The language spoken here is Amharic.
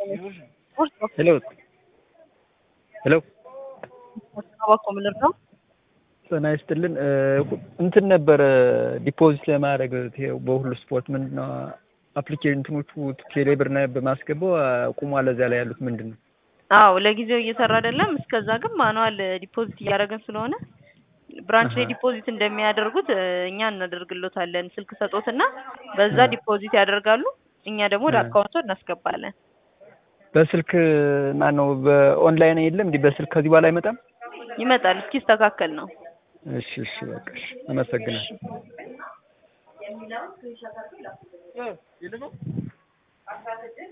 ሄሎ ሄሎ አባኮ ምልር ነው። ጤና ይስጥልን እንትን ነበረ ዲፖዚት ለማድረግ በሁሉ ስፖርት ምንድን ነው አፕሊኬሽን እንትኖቹ ቴሌብር እና በማስገባው ቁሟል። እዚያ ላይ ያሉት ምንድን ነው? አዎ ለጊዜው እየሰራ አይደለም። እስከዛ ግን ማኑዋል ዲፖዚት እያደረግን ስለሆነ ብራንች ላይ ዲፖዚት እንደሚያደርጉት እኛ እናደርግሎታለን። ስልክ ሰጦትና በዛ ዲፖዚት ያደርጋሉ። እኛ ደግሞ ወደ አካውንቶ እናስገባለን። በስልክ ማን ነው በኦንላይን የለም እንዲህ በስልክ ከዚህ በኋላ አይመጣም? ይመጣል እስኪስተካከል ነው። እሺ እሺ በቃ እሺ አመሰግናለሁ።